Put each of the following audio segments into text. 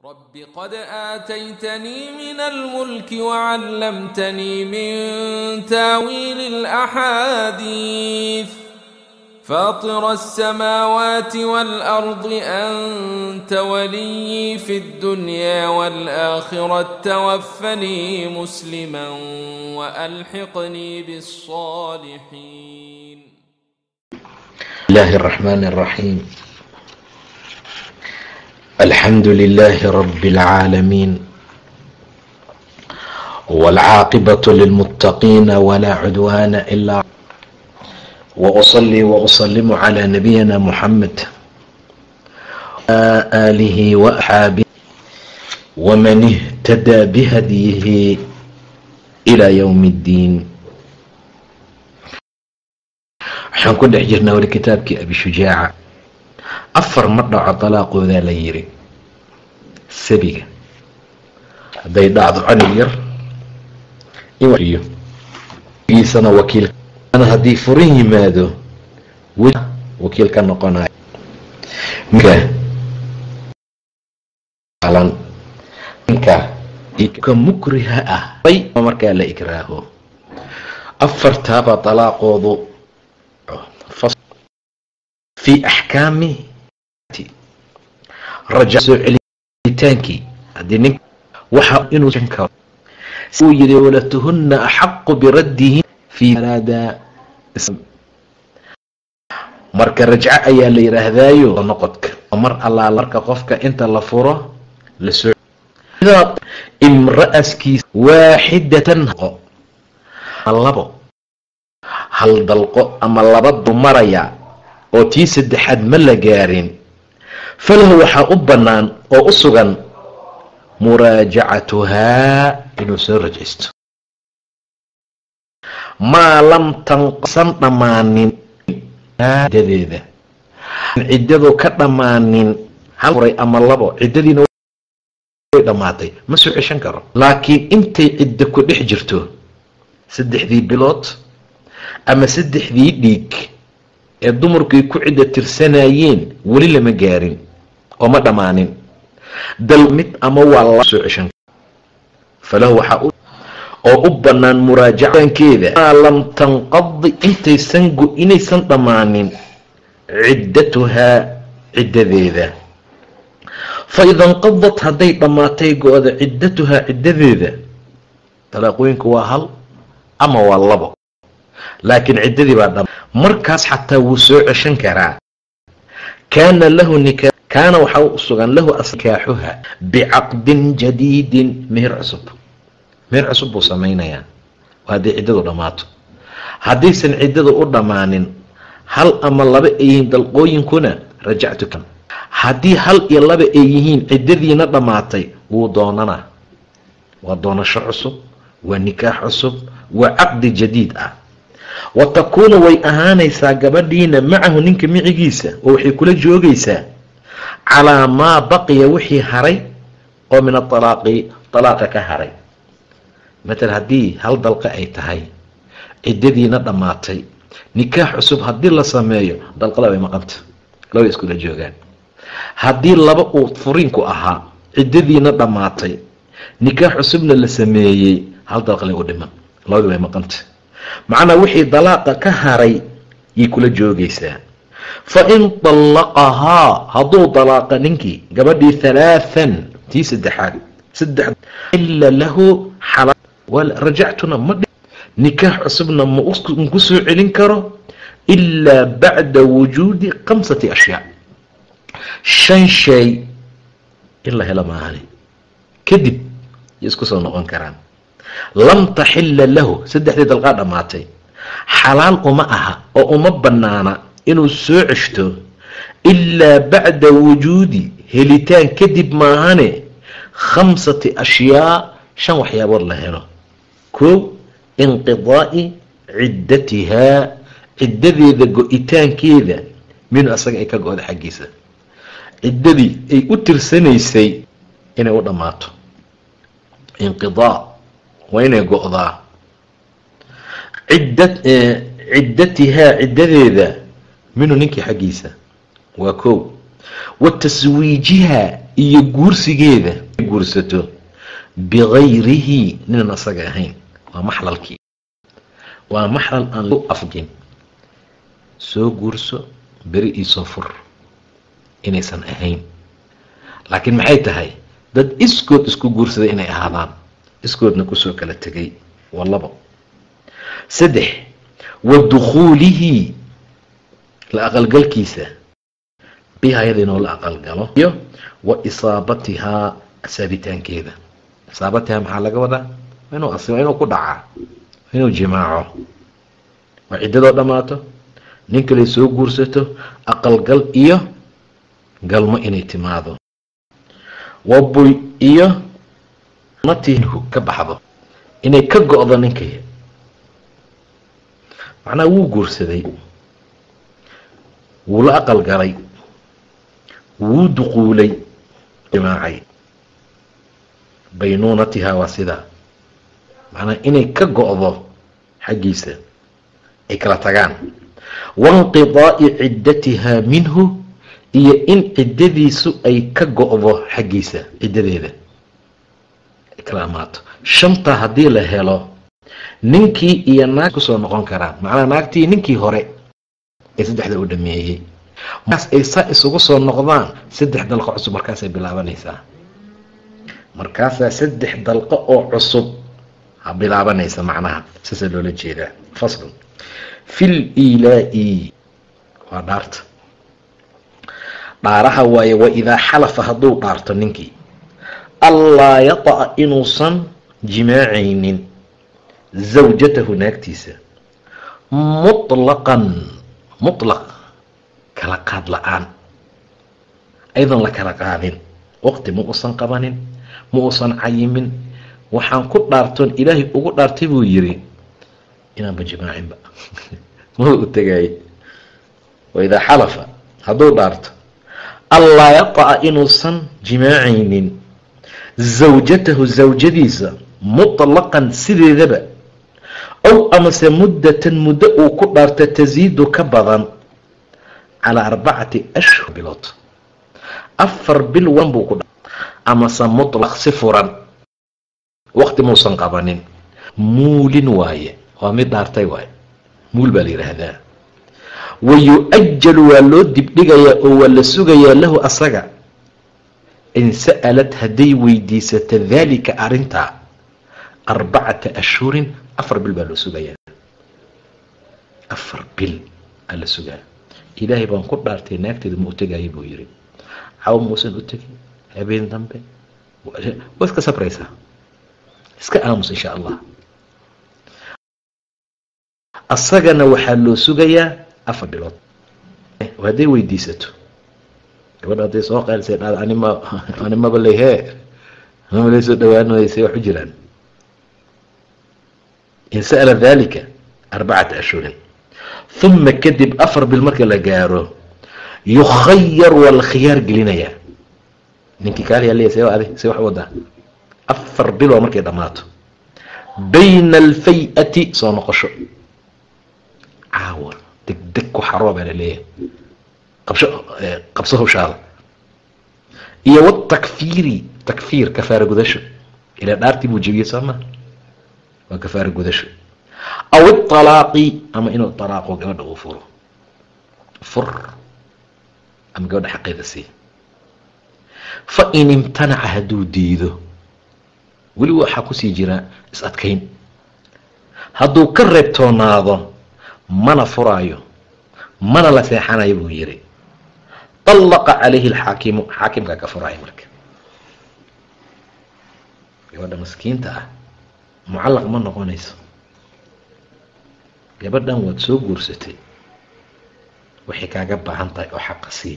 رب قد آتيتني من الملك وعلمتني من تاويل الأحاديث فاطر السماوات والأرض أنت ولي في الدنيا والآخرة توفني مسلما وألحقني بالصالحين الله الرحمن الرحيم الحمد لله رب العالمين والعاقبة للمتقين ولا عدوان إلا وأصلي وأسلم على نبينا محمد آله وأصحابه ومن اهتدى بهديه إلى يوم الدين waxaan ku dhex jirnaa weli kitaabkii abi shujaaca afar ma dhaco dalaaqoodaa la yiri sabiga hadday dhacdo canug yar giisana wakiil haddii furin yimaado wakiil ka noqonayo ka mukriha ah markaa la ikraaho afartaaba dalaaqoodu fi axkaami raja soo celitaankii haddii nin waxa inuu karo uu yidhi walatuhunna axaqu biraddihi fi araada marka rajco ayaa la yidhaahdaayo noqodka mar allaala marka qofka inta la furo la soo imra'askiisa waaxidatan labo hal dalqo ama laba dumaraya oo tii saddexaad ma la gaarin falahu waxaa u bannaan oo u sugan muraajacatuhaa inuu soo rajaysto maa lam tanqasan dhammaanin ciddadeeda ciddadu ka dhammaanin hal furay ama labo ciddadiina way dhammaatay ma soo ceshan karo laakiin intay ciddo ku dhex jirto saddexdii bilood ama saddexdii dhiig ee dumarkuay ku cidda tirsanayeen weli lama gaarin oo ma dhammaanin dal mid ama waa la soo ceshan falahu waxaa oo u bannaan muraajacankeeda maa lam tanqadi intaysan inaysan dhammaanin ciddatuhaa ciddadeeda fa ida inqadad hadday dhammaatay go-da ciddatuhaa ciddadeeda talaaqooyinku waa hal ama waa labo laakiin ciddadii baa dham markaas xataa wuu soo ceshan karaa kaana lahu nika kaana waxaa u sugan lahu nikaaxuha bicaqdin jadiidin meher cusub meher cusub buu samaynayaa hadday ciddadu dhammaato haddaysan ciddadu u dhammaanin hal ama laba ay yihiin dalqooyinkuna rajactuka haddii hal iyo laba ay yihiin ciddadiina dhammaatay wuu doonanaa waa doonasho cusub waa nikaax cusub waa caqdi jadiid ah wa takuunu way ahaanaysaa gabadhiina macahu ninka micigiisa oo waxay kula joogaysaa calaa maa baqiya wixii haray oo min aalaaqi alaaqa ka haray matal haddii hal dalqa ay tahay ciddadiina dhammaatay nikaax cusub haddii la sameeyo dalqada way maqanta laba iskula joogaan haddii laba uu furiinku ahaa ciddadiina dhammaatay nikaax cusubna la sameeyey hal dalqale u dhiman labadii way maqanta macnaa wixii dalaaqa ka haray yay kula joogaysaa fa in dallaqahaa hadduu dalaaqa ninkii gabadhii halaathan tii saddexaad saddex ila lahu rajactuna ma nikaax cusubna maku soo celin karo ilaa bacda wujuudi khamsati ashyaa shan shay in la helo maahani kadib yay isku soo noqon karaan lam taxila lahu saddexdii dalqaa dhammaatay xalaal uma aha oo uma bannaana inuu soo ceshto ilaa bacda wujuudi helitaan kadib maahane khamsati ashyaa shan waxyaabood la helo kow inqidaa'i ciddatihaa ciddadeeda go-itaankeeda minu asaga ay ka go-da xaggiisa ciddadii ay u tirsanaysay inay u dhammaato inqidaa waa inay go-daa ciddatihaa ciddadeeda minhu ninkii xaggiisa waa kow wa taswiijihaa iyo guursigeeda guursato bikayrihi ninan asaga ahayn waa maxlalkii waa maxlal aan lu afjin soo guurso beri iisoo fur inaysan ahayn laakiin maxay tahay dad iskood isku guursaday inay ahaadaan iskoodna kusoo kala tegay waa labo saddex wa dukhuulihi la aqalgalkiisa biha ayada inuu la aqalgalo iyo wa isaabatihaa saabitaankeeda isaabatihaa maxaa laga wadaa inuu asiba inuu ku dhacaa inuu jimaaco waa ciddadoo dhammaato nin kale soo guursato aqalgal iyo galmo inay timaado wabuy iyo natihu ka baxdo inay ka go-do ninkay macnaha wuu guursaday wuu la aqal galay wuu duquulay jimaacay baynuunatihaa waa sidaa macnaha inay ka go-do xaggiisa ay kala tagaan wainqidaa'i ciddatihaa minhu iyo in ciddadiisu ay ka go-do xaggiisa ciddadeeda ay kala amaato shantaa haddii la helo ninkii iyo naag kusoo noqon karaan macnaha naagtii ninkii hore ee saddexda u dhameeyey markaas ay saa isugu soo noqdaan saddex dalqo cusub markaasay bilaabanaysaa markaasaa saddex dalqo oo cusub ha bilaabanaysa macnaha saasaa loola jeedaa faslun fil ilaa'i waa dhaarta dhaaraha waaye wa idaa xalafa hadduu dhaarto ninkii allaa yata'a inuusan jimaacaynin zawjatahu naagtiisa mutlaqan mutlaq kala qaad la-aan aydan la kala qaadin waqti ma uusan qabanin ma uusan cayimin waxaan ku dhaartoon ilaahay ugu dhaartay buu yiri inaanba jimaacinba ma u tegaaye waidaa xalafa hadduu dhaarto allaa yata'a inuusan jimaacaynin zawjatahu zawjadiisa mutlaqan sideedaba ow amase muddatan muddo uu ku dhaarta tasiidu ka badan calaa arbacati ashhur bilood afar bil wan buu ku dha amase mutlaq si furan waqti muusan qabanin muulin waaye waa mid dhaartay waaye muul baa la yidhaahdaa wa yu-ajalu waa loo dibdhigayaa oo waa la sugayaa lahu asaga in sa'alad hadday weydiisata daalika arrintaa arbacata ashhurin afar bil baa loo sugayaa afar bil aa la sugaa ilaahay baan ku dhaartay naagteeda ma u tegaayo buu yiri caw muusan u tegin habeen dambe waa iska sabraysaa iska aamus insha allah asagana waxaa loo sugayaa afar bilood hadday weydiisato gabadha hadday soo qeelsay dhaad anima animaba lehee anima lay soo dhawaanaysa wax u jiraan in sa'ala dalika arbacata ashhurin uma kadib afar bil marka la gaaro yukhayar waa la khiyaar gelinayaa ninkii kaaliyaa see adi see wax wadaa afar bil waa markay dhammaato bayna alfay-ati soo noqosho caawa deg deg ku xaroo baa laleeyahay qabsho qabso hawshaada iyo watakfiiri takfiir kafaara gudasho ilaa dhaartii buu jebiyey soo maa waa kafaara gudasho aw iطalaaqi ama inuu طalaaqo gabadha uu furo fur ama gabadha xaqeeda sii fain imtanaca hadduu diido weli waxaa kusii jira is adkayn hadduu ka reebtoonaado mana furaayo mana la seexanayo buu yiri طallaqa calayhi اlxaakimu xaakimkaa ka furaayo marka gabadha maskiinta ah mucallaq ma noqonayso gabadhan waad soo guursatay waxay kaaga baahan tahay oo xaqa sii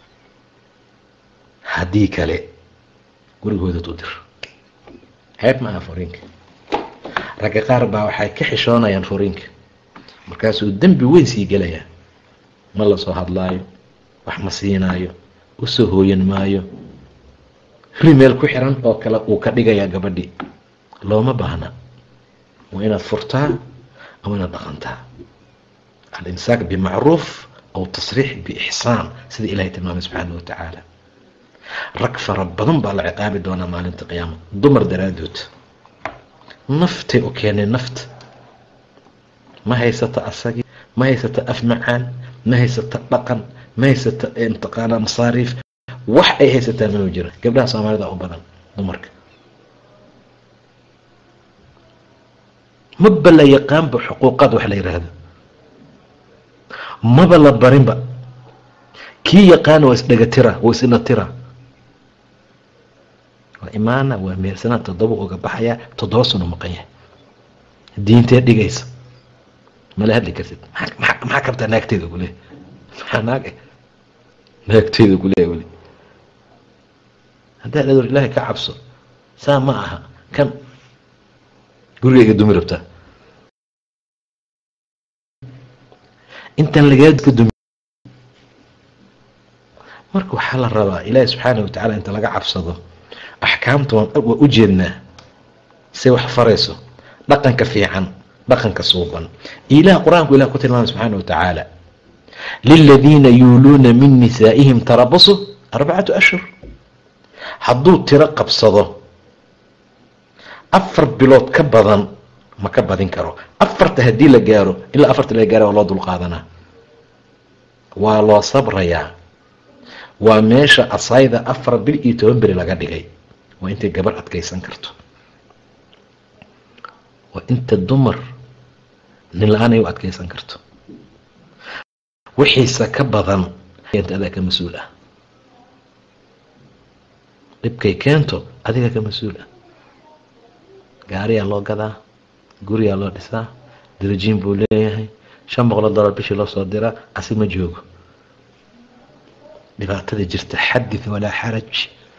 haddii kale gurigoodaad u dir ceeb ma aha furiinka ragga qaar baa waxay ka xishoonayaan furiinka markaasuu dembi weyn sii gelayaa ma la soo hadlaayo wax ma siinaayo usoo hooyan maayo rimeel ku xiran oo kale uu ka dhigayaa gabadhii looma baahna waa inaad furtaa ama inaad dhaqantaa alimsaak bimacruuf aw tasriix biixsaan sida ilahay tilmaamay subxaana wa tacaala rag fara badan baa la ciqaabi doonaa maalinta qiyaama dumar daraaddood naftay u keeneen nafta ma haysata asagii ma haysata af macaan ma haysata dhaqan ma haysata mataqaanaa masaariif wax ay haysataa manu jira gabdhaha soomaalida u badan dumarka maba la yaqaanba xuquuqaad wax la yidhaahdo maba la barinba kii yaqaana waa isdhegatira waa isdhatira waa imaana waa meersanaa toddoba uga baxayaa toddoba sano maqan yahay diintee dhigaysa mala hadli kartid maxaa kabtaa naagteeda kule maxaa naag naagteeda kuleeya weli haddaa dhador ilaahay ka cabso saa ma aha kan gurigayga dumi rabtaa intaan lagaadka dumi marka waxaa la rabaa ilaahi subxaana watacaala inta laga cabsado axkaamta waa u jeednaa say wax farayso dhaqanka fiican dhaqanka suuban ilaah qur-aanku ilah ku tilmaamay subxaana wa tacaala liladiina yuuluuna min nisaa'ihim tarabasu arbacatu ashhur hadduu tiro qabsado afar bilood ka badan ma ka badin karo afarta haddii la gaaro ilaa afarta la gaara waa loo dulqaadanaa waa loo sabrayaa waa meesha asayda afar bil iyo toban beri laga dhigay waa intay gabar adkaysan karto waa inta dumar nin la-aan ay u adkaysan karto wixiisa ka badan keenta adaa ka mas-uul ah dhibkay keento adiga ka mas-uul ah gaariyaa loo gadaa guriyaa loo dhisaa darajiin buu leeyahay shan boqolo dollar bishii loo soo diraa asi ma joogo dhibaatada jirta xadith walaa xaraj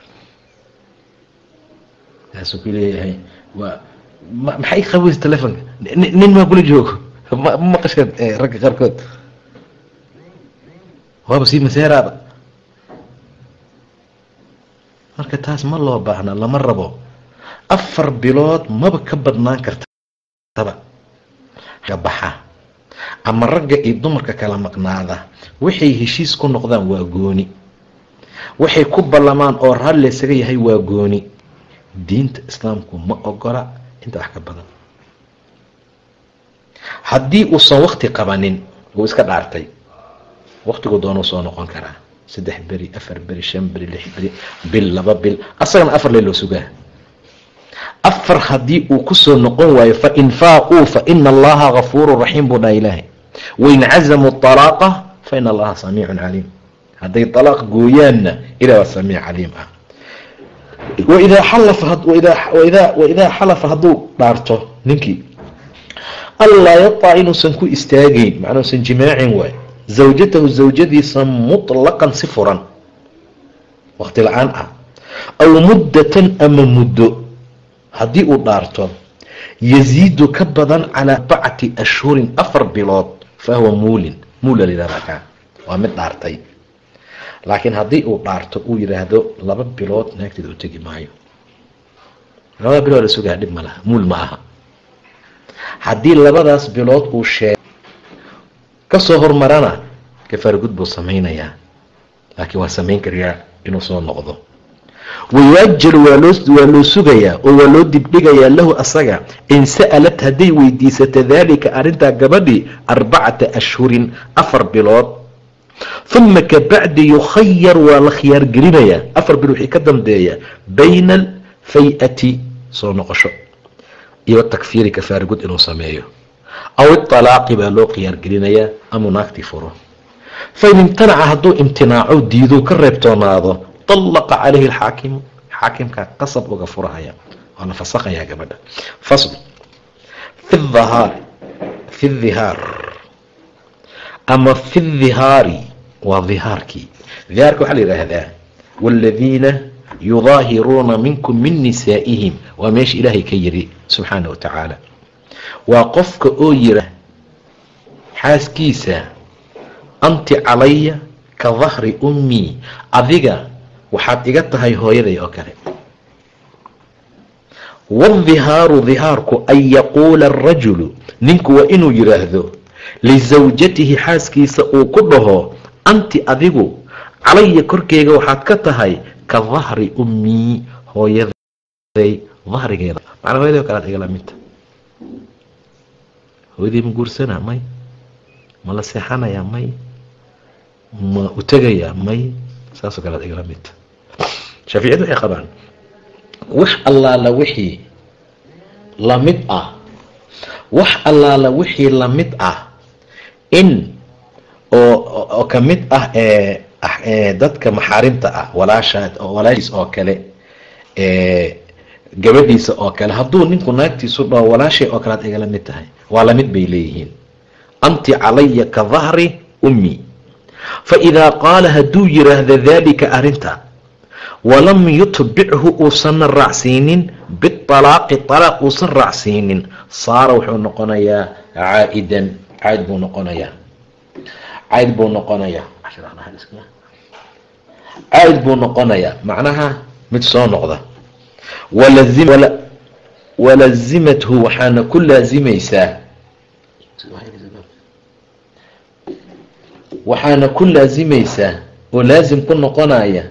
kaasuu ku leeyahay waa maxay qabaysa telefonka nin maa kula joogo ma maqasheen ragga qaarkood waaba sii maseeraaba marka taas ma loo baahna lama rabo afar bilood maba ka badnaan kartaba ka baxa ama ragga iyo dumarka kala maqnaada waxay heshiis ku noqdaan waa gooni waxay ku ballamaan oo raalli isaga yahay waa gooni diinta islaamku ma ogola inta wax ka badan haddii uusan wakti qabanin wuu iska dhaartay waktigu doonuu soo noqon karaa saddex beri afar beri shan beri lix beri bil laba bil asagana afar lee loo sugaa afar haddii uu kusoo noqon waayo fain faaquu faina allaha gafuuru raxiim buu dhaha ilaahay wain cazamuu طalaaqa faina allaha samiicun caliim hadday طalaaq gooyaanna ilah waa samiic caliim ah waidaa xalafa waidaa xalafa hadduu dhaarto ninkii allaa yaطac inuusan ku istaagayn macnaa usan jimaacin waay zawjatahu zawjadiisa muطlaqan si furan wakti la-aan ah aw muddatan ama muddo haddii uu dhaarto yaziidu ka badan calaa arbacati ashhurin afar bilood fahuwa muulin muula layihahdaa kaa waa mid dhaartay laakiin haddii uu dhaarto uu yidhaahdo laba bilood naagteeda u tegi maayo labada bilood la sugaa dhib ma laha muul ma aha haddii labadaas bilood uu sheeg kasoo hormarana kafaargud buu samaynayaa laakiin waa samayn karayaa inuu soo noqdo wayuajalu waa loo sugayaa oo waa loo dibdhigayaa lahu asaga in sa'alat hadday weydiisato daalika arrintaa gabadhii arbacata ashhurin afar bilood uma kabacdi yukhayar waa la khiyaar gelinayaa afar bil wixii ka dambeeya bayna alfay-ati soo noqosho iyo takfiiri kafaargud inuu sameeyo aw iطalaaqi baa loo khiyaar gelinayaa amuu naagtii furo fain imtanaca hadduu imtinaaco diiduu ka reebtoonaado طلqa calayhi اxaakimu xaakimkaa qasab uga furahaya waa la fasakhayaa gabadha fasl fi haar fi dhihaar ama fi dhihaari waa dhihaarkii dhihaarka waxaa la yidhaahdaa wاladiina yudaahiruuna minkum min nisaa'ihim waa meesha ilaahay ka yiri subxaana wa tacaala waa qofka oo yira xaaskiisa anti calaya ka dahri ummii adiga waxaad iga tahay hooyaday oo kale waaldihaaru dihaarku an yaquula arajulu ninku waa inuu yidhaahdo lisawjatihi xaaskiisa uu ku dhaho anti adigu calaya korkeyga waxaad ka tahay ka dahri ummii hooyaday dahrigeeda macnaa hooyadii o kalead igala midta hooyadii ma guursanaa may ma la seexanayaa may ma u tegayaa may saasoo kalead igala midta shaaficiyadu waxay qabaan wax allaala wixii lamid ah wax allaala wixii lamid ah in oo oo ka mid ah ee dadka maxaarimta ah walaashaa walaashiis oo kale gabadhiisa oo kale hadduu ninku naagtiisu dhaho walaashay oo kale ad igala mid tahay waa lamid bay leeyihiin anti calaya ka dahri ummi fa idaa qaala hadduu yiraahdo daalika arrinta walam yutbichu uusanna raacsiinin bialaaqi alaaq uusan raacsiinin saara wuxuu noqonayaa caa'idan cayd buu noqonayaa cayd buu noqonayaa cayd buu noqonayaa macnaha mid soo noqda walazimathu waxaana ku laazimaysaa waxaana ku laazimaysaa oo laazim ku noqonaya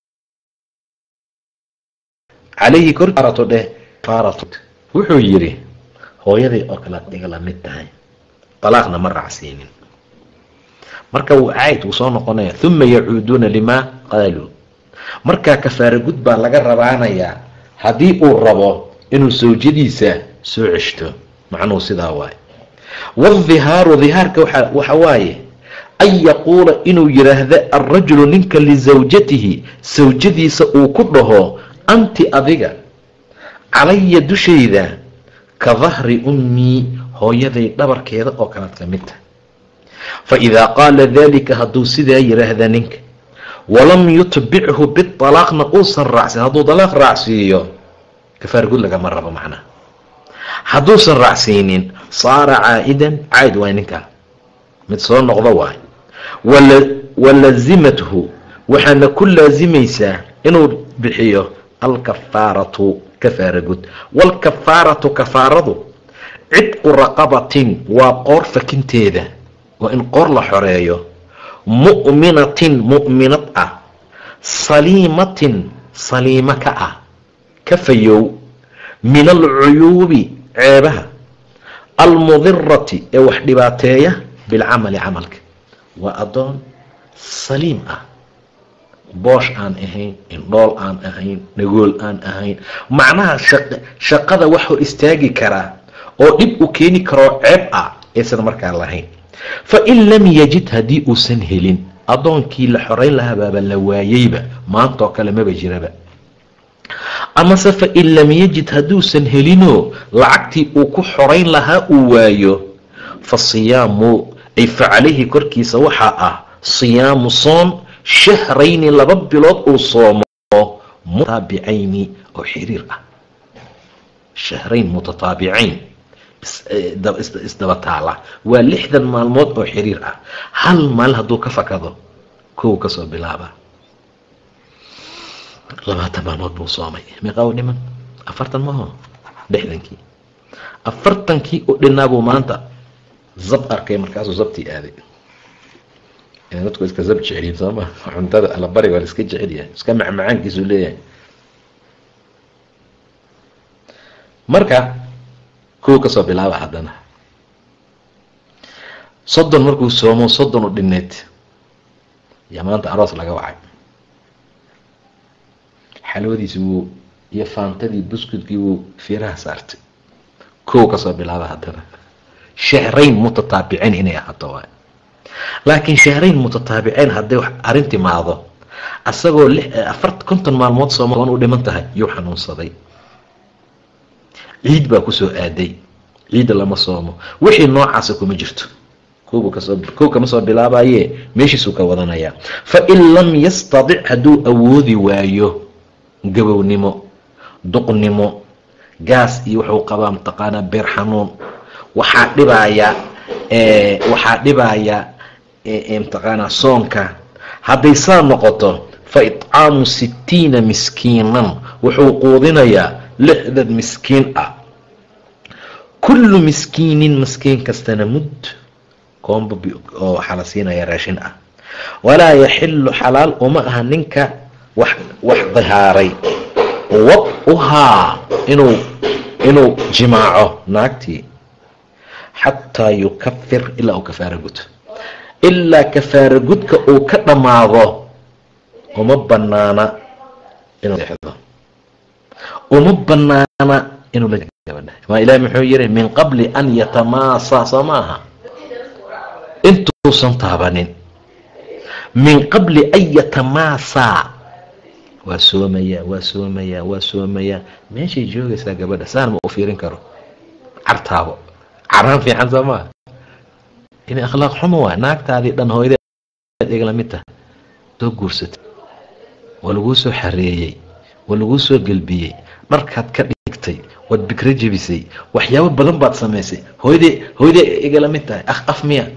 calayhi korarato dheh farat wuxuu yidhi hooyaday oo kale ad iga la mid tahay alaaqna ma raacsiinin marka wuu cayd wuu soo noqonaya uma yacuuduuna limaa qaaluu markaa kafaara gud baa laga rabaanayaa haddii uu rabo inuu sawjadiisa soo ceshto macnuhu sidaa waaye waaldihaaru dihaarka waxa waaye an yaquula inuu yidhaahdo alrajulu ninka lisawjatihi sawjadiisa uu ku dhaho anti adiga calaya dushayda ka dahri ummii hooyaday dhabarkeeda oo kalead ka mid tahay fa idaa qaala daalika hadduu sidaa yidhaahda ninka walam yutbichu bialaaqna uusan raacsin hadduu dalaaq raacsiiyo kafaargud lagama rabo macnaha hadduusan raacsiinin saara caa'idan cayd waay ninkaa mid soo noqdo waay walazimathu waxaana ku laazimaysaa inuu bixiyo alkafaaratu kafaara gud waalkafaaratu kafaaradu cidqu raqabatin waa qoor fakinteeda waa in qoor la xoreeyo mu'minatin mu'minad ah saliimatin saliimo ka ah ka fayow min alcuyuubi ceebaha almudirati ee wax dhibaateeya bilcamali camalka waa addoon saliim ah boosh aan ahayn indhool aan ahayn nagool aan ahayn macnaha shaqada wax hor istaagi karaa oo dhib u keeni karoo ceeb ah aysan markaa lahayn fa in lam yajid haddii uusan helin addoonkii la xorayn lahabaaba la waayeyba maantaoo kale maba jiraba amase fa in lam yajid hadduusan helinoo lacagtii uu ku xorayn lahaa uu waayo fa siyaamu ay fa calayhi korkiisa waxaa ah siyaamu soon shahrayni laba bilood uu soomo mutaabicayni oo xiriir ah shahrayn mutataabicayn isdaba taala waa lixdan maalmood oo xiriir ah hal maalin hadduu ka fakado kow kasoo bilaaba labaatan maalmood buu soomay meeqaa u dhiman afartan maho lixdankii afartankii u dhinaabuu maanta zab arkay markaasuu zabtii aaday dadku iska zab jeceliin sooma cuntada alabari waa la iska jecel yahay iska macmacaankiisuu leeyahay marka kow kasoo bilaaba haddana soddon markuu soomo soddon u dhineed yaa maanta aroos laga wacay xalwadiisi wuu iyo faantadii buskudkii wuu fiiraha saartay kow kasoo bilaaba haddana shahrayn mutataabiceyn inay ahaato waay laakiin shahrayn mutataabiceyn hadday arrin timaado asagoo afar konton maalmood sooma u dhiman tahay yuu xanuunsaday ciid baa kusoo aaday ciidda lama soomo wixii noocaasa kuma jirto kow kama soo bilaabaye meeshiisuu ka wadanayaa fa in lam yastadic hadduu awoodi waayo gabownimo duqnimo gaas iyo wuxuu qabaa mataqaanaa beer xanuun waxaa dhibaya waxaa dhibaya mataqaanaa soonka hadday saa noqoto fa itcaamu sittiina miskiinan wuxuu quudinayaa lixdan miskiin ah kullu miskiinin miskiin kastana mud koomba oo waxaa la siinaya raashin ah walaa yaxilu xalaal uma aha ninka wax wax dihaaray wad-uhaa inuu inuu jimaaco naagtii xataa yukafir ilaa uu kafaaro guto ilaa kafaaro gudka uu ka dhammaado uma banaana inuu seexdo uma banaana inuu la gabadha maa ilahi muxuu yihi min qabli an yatamaasa soo maaha intuusan taabanin min qabli an yatamaasaa waa soomayaa waa soomayaa waa soomayaa meeshay joogaysaa gabadha saan ma u fiirin karo cartaabo caraan fiican soo maa in akhlaaq xumo waa naagtaadii dhan hooyadeed igala mid taha soo guursatay waa laguu soo xareeyey waa laguu soo gelbiyey dharkaad ka dhigtay waad bikro jebisay waxyaabo badan baad samaysay hooyadee hooyadee igala mid tahay akh af miya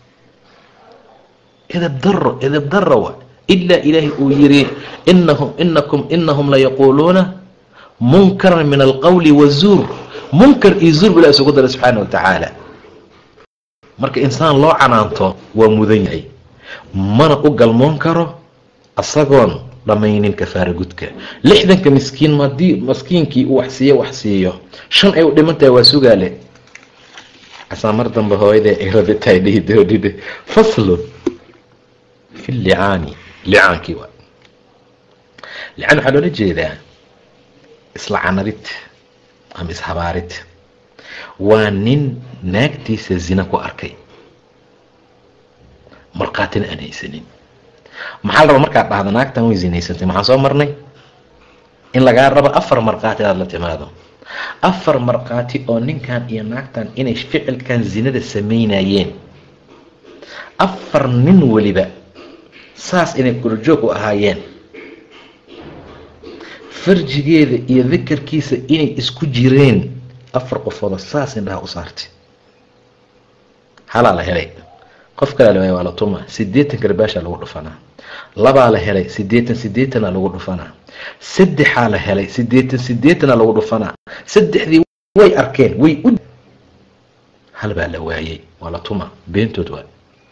edab daro edab daro wa ilaa ilaahay uu yiri inahum inakum inahum layaquuluuna munkaran min alqowli wazuur munkar iyo zuur bula isugu daray subxaana wa tacaala marka insaan loo canaanto waa mudan yahay mana u galmoon karo asagoon dhammaynin kafaara gudka lixdanka miskiin madii maskiinkii uu wax siiyo wax siiyo shan ay u dhiman tahay waa sugaale asaa mar dambe hooyadee ay rabitahay dhihi doodhide faslun fi licaani licaankii waa licaan waxaa loola jeedaa isla canarid ama ishabaarid waa nin naagtiisa zina ku arkay markhaatina aan haysanin maxaa la raba markaad dhahda naagtan way zinaysantay maxaan soo marnay in lagaa rabo afar markhaati inaad la timaado afar markhaati oo ninkan iyo naagtan inay ficilkan zinada samaynayeen afar nin weliba saas inay kulajoog u ahaayeen farjigeeda iyo dakarkiisa inay isku jireen afar qofooda saas indhaha u saartay halaa la helay qof kalaa la waaya waa la tuma siddeetan garbaashaa lagu dhufanaa labaa la helay siddeetan siddeetana lagu dhufanaa saddexaa la helay siddeetan siddeetana lagu dhufanaa saddexdii way arkeen way u hal baa la waayey waa la tuma beentood waa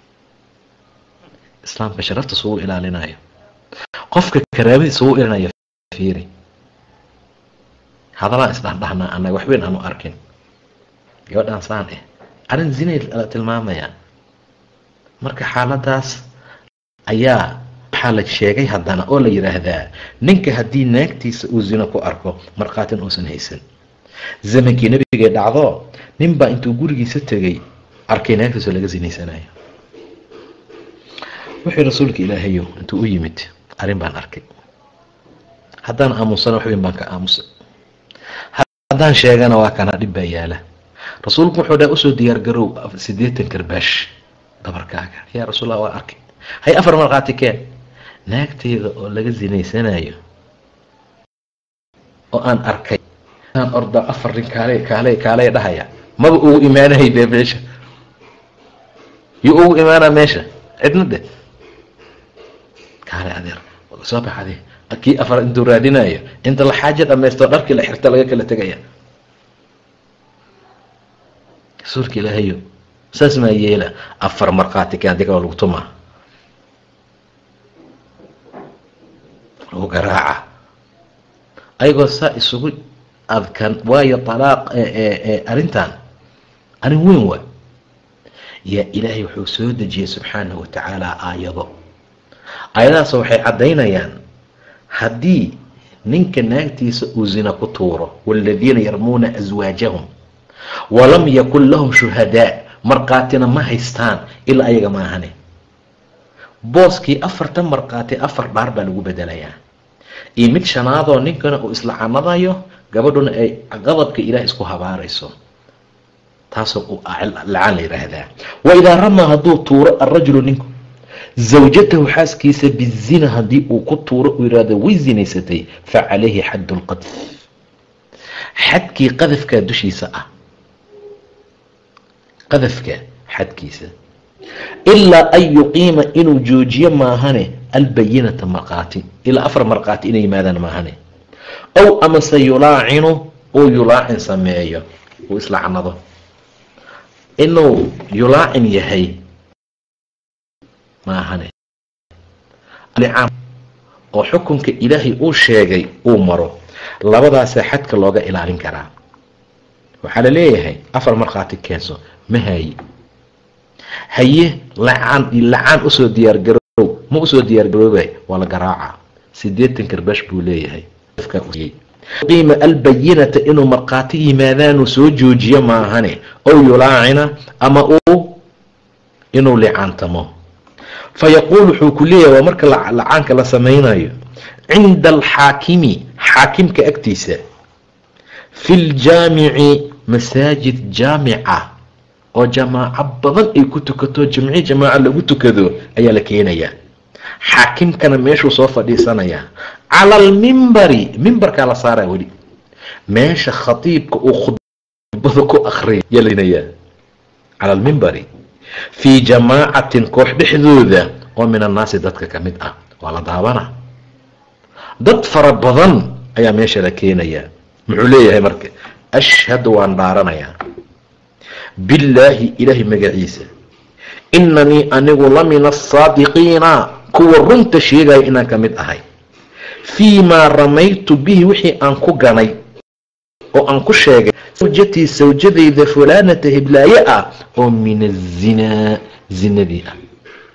islaamka sharafta sugu ilaalinayo qofka karaamadiisa sugu ilaalinayo fiiri hadalaan isdhahdhahnaa annaga waxweyn aanu arkin gabadhaan saan eh arrin zinay la tilmaamayaa marka xaaladaas ayaa waxaa la sheegay haddana oo la yidhaahdaa ninka haddii naagtiisa uu zino ku arko markhaatin uusan haysan zamankii nebigay dhacdo ninbaa intuu gurigiisa tegay arkay naagtiisoo laga zinaysanayo wuxuu rasuulka ilaahayo intuu u yimid arrin baan arkay haddaan aamusana waxweyn baan ka aamusay haddaan sheegana waa kana dhib baa yaala rasuulku wuxuu dhaa usoo diyaargarow siddeetan karbaash dabarkaaga yaa rasuulla waa arkay hay afar markhaati keen naagteyda oo laga zinaysanayo oo aan arkay aan orda afar nin kaale kaale kaaley dhahaya maba ugu imaanahay dee meesha yuu ugu imaanaa meesha cidna de kaale adeer soo bax ade kii afar intuu raadinayo inta la xaaja dhamaysto dharkii la xirta laga kala tegaya rasuulka ilaahayo saas maa yeela afar markhaati keen adiga lagu tumaa lagu garaaca ayagoo saa isugu adkan waayo talaaq arrintan arrin weyn waa yaa ilaahay wuxuu soo dejiyey subxaanahu watacaala aayado aayadahaas waxay caddaynayaan haddii ninka naagtiisa uu zina ku tuuro waaladiina yarmuuna aswaajahum walam yakun lahum shuhadaa markhaatina ma haystaan ilaa ayaga maahane booskii afartan markhaati afar dhaar baa lagu bedelayaa iyo mid shanaadoo ninkana uu isla canadayo gabadhuna ay qadabka ilaah isku habaarayso taasoo uu lacaan la yidhaahdaa wa idaa ramaa hadduu tuuro alrajulu ninku zawjatahu xaaskiisa bizina haddii uu ku tuuro uu yidhaahdo way zinaysatay fa calayhi xaddu lqadf xadkii qadafkaa dushiisa ah qadafka xadkiisa ilaa an yuqiima inuu joojiyo maahane albayinata markhaati ilaa afar markhaati inay yimaadaan maahane ow amase yulaacinu uu yulaacin sameeyo uu islacnado inuu yulaacin yahay maahane oo xukunka ilaahay uu sheegay uu maro labadaasaa xadka looga ilaalin karaa waxaa la leeyahay afar markhaati keenso ma haye haye lacaan lacaan usoo diyaargarow ma usoo diyaargaroobay waa la garaaca sideetan karbash buu leeyahay qiima albayinata inuu markhaati yimaadaanuu soo joojiyo maahane ow yulaacina ama uu inuu licaantamo fa yaquul wuxuu ku leeyahay waa marka lacaanka la samaynayo cinda alxaakimi xaakimka agtiisa fi ljaamici masaajid jaamica oo jamaaco badan ay ku tukato jamci jamaaco lagu tukado ayaa la keenayaa xaakimkana meeshuu soo fadhiisanayaa cala almimbari mimbarkaa la saaraa weli meesha khatiibka uu khudbada ku akriya yalinayaa cala almimbari fii jamaacatin koox dhexdooda oo min annaasi dadka ka mid ah waa la daabana dad fara badan ayaa meesha la keenayaa muxuu leeyahay marka ashhadu waan dhaaranayaa billaahi ilaahay magaciisa inanii anigu la min asaadiqiina kuwa runta sheegaya inaan ka mid ahay fii maa ramaytu bihi wixii aan ku ganay oo aan ku sheegay sawjatii sawjadayda fulaanata hiblaaye ah oo min azinaa zinadii ah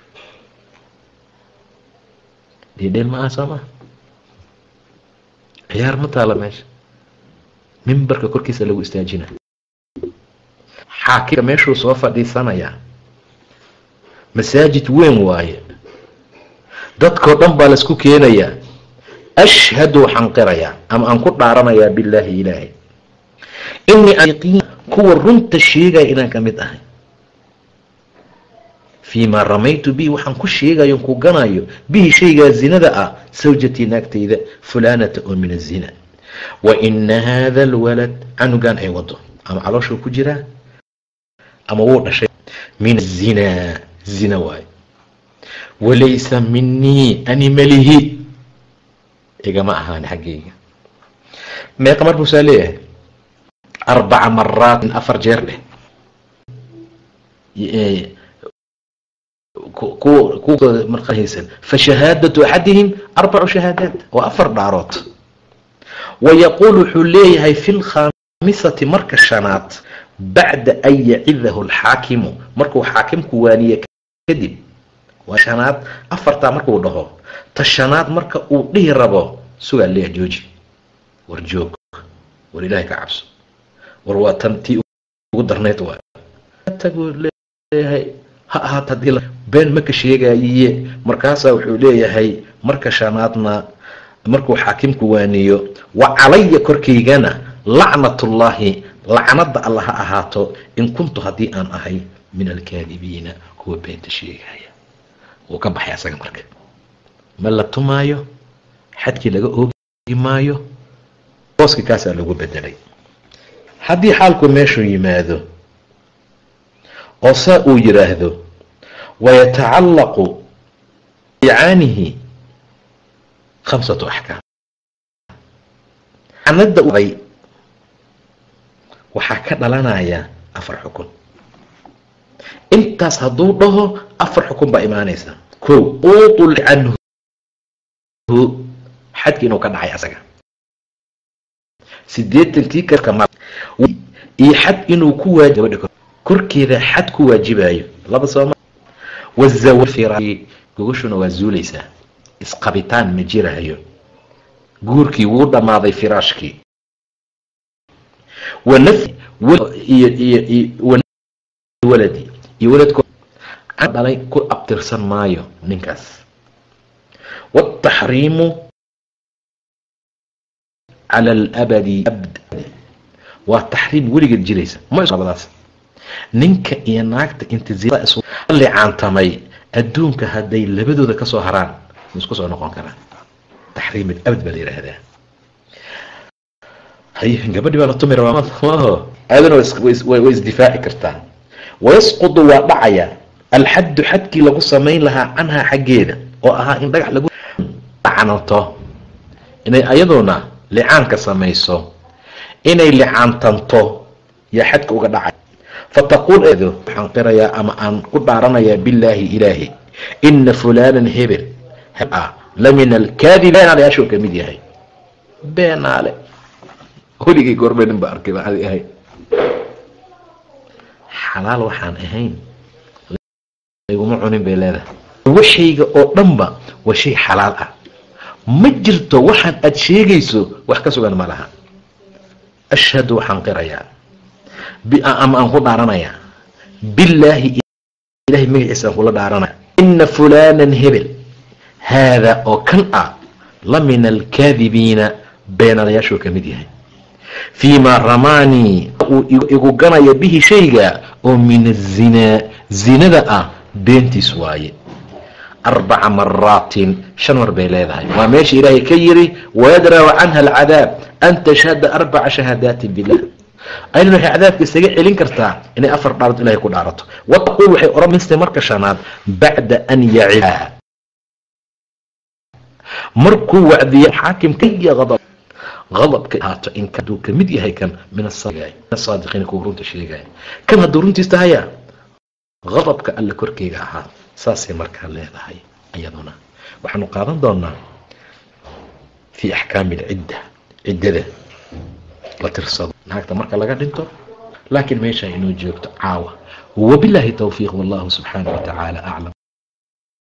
dhedheel ma aha soo maa ciyaar ma taala meesha mimbarka korkiisa lagu istaajina xaakimka meeshuu soo fadhiisanayaa masaajid weyn waaye dadkao dhan baa laisku keenayaa ashhadu waxaan qirayaa ama aan ku dhaaranayaa billaahi ilaahay inii kuwa runta sheegaya inaan ka mid ahay fii maa ramaytu bihi waxaan ku sheegayo ku ganayo bihi shaygaa zinada ah sawjatii naagtayda fulaanata oo min azina wa ina haada alwalad canugan ay wado ama calooshuu ku jiraa ama wuu dhashay min azinaa zina waayo walaysa minii ani malihi igama ahaan xaggayga meeqa mar buusaa leeyahay arbaca maraatin afar jeer dheh marhaysan fashahaadatu axadihim arbacu shahaadaat waa afar dhaarood wayaquul wuxuu leeyahay fi lkhaamisati marka shanaad bacda an yacidahu alxaakimu markuu xaakimku waaniye kadib waa shanaad afartaa markuu dhaho ta shanaad marka uu dhihi rabo sugaa leeya jooji war joog war ilaahay ka cabso war waa tan tii ugu darnayd waa taguu leeyahay ha ahaat haddii been maka sheegayiye markaasaa wuxuu leeyahay marka shanaadna markuu xaakimku waaniyo wa calaya korkaygana lacnatullaahi lacnada alla ha ahaato in kuntu haddii aan ahay min alkaadibiina kuwa beenta sheegaya wuu ka baxay asaga marka ma la tumaayo xadkii laga oogi maayo booski kaasaa lagu bedelay haddii xaalku meeshuu yimaado oo saa uu yidhaahdo wayatacallaqu bicaanihi khamsatu axkaam canada day waxaa ka dhalanaya afar xukun intaas hadduu dhaho afar xukun baa imaanaysa ko utul canhu xadki inuu ka dhacay asaga sideetankii karka iyo xad inuu ku waajib korkeeda xad ku waajibayo laba sooma wazawafira gogashuna waa zuulaysaa isqabitaan ma jirayo guurkii wuu dhammaaday firaashkii wanafyi waladi iyo waladko dhalay ku abtirsan maayo ninkaas wataxriimu cala alabadi abd waa taxriim weligeed jiraysa malabadaas ninka iyo naagta intilicaantamay adduunka hadday labadooda kasoo haraan ma isku soo noqon karaan taxriim abad baa la yidhaahdaa hay gabadhi baa la tumi rabaa maaho aadana way isdifaaci kartaa wayasqudu waa dhacaya alxaddu xadkii lagu samayn lahaa canhaa xaggeeda oo ahaa in dhagax lagu lacanato inay ayaduna licaanka samayso inay licaantanto yaa xadka uga dhacay fataquul waxaan qirayaa ama aan ku dhaaranayaa billaahi ilaahi ina fulaanan hebel ah la min alkaadib beenaalayaashuu ka mid yahay beenaale weligay goorme nin ba arkay baan adi ahay xalaal waxaan ahayn layguma cunin bay leedahay waxayga oo dhanba waa shay xalaal ah ma jirto waxaan aad sheegayso wax ka sugan ma laha ashhadu waxaan qirayaa ama aan ku dhaaranayaa billaahi ilahay magaciisa aan kula dhaaranaya ina fulaanan hebel haadaa oo kan ah la min alkaadibiina beenalayaashuu ka mid yahay fii maa ramaanii uu igu ganaya bihi shayga oo min azinaa zinada ah beentiis waaye arbaca maraatin shan mar bay leedahay waa meesha ilaahay ka yiri wayadracu canha alcadaab an tashhada arbaca shahaadaatin bilah aynan waxay cadaabka isaga celin kartaa inay afar dhaarad ilahay ku dhaarato wataquul waxay odhanaysa marka shanaad bacda an yacidaha markuu wacdiya xaakim kaya adab adabka ahaato in haduu ka mid yahay kan min asaadiqiina kuwa runta sheegaya kan hadduu runtiis tahaya adabka alla korkeyga ahaa saasay markaa leedahay iyaduna waxaanu qaadan doonaa fii axkaami alcidda ciddada la tirsado naagta marka laga dhinto laakiin meesha inoo joogto caawa wabilaahi towfiiq wallahu subxaana wa tacaala aclam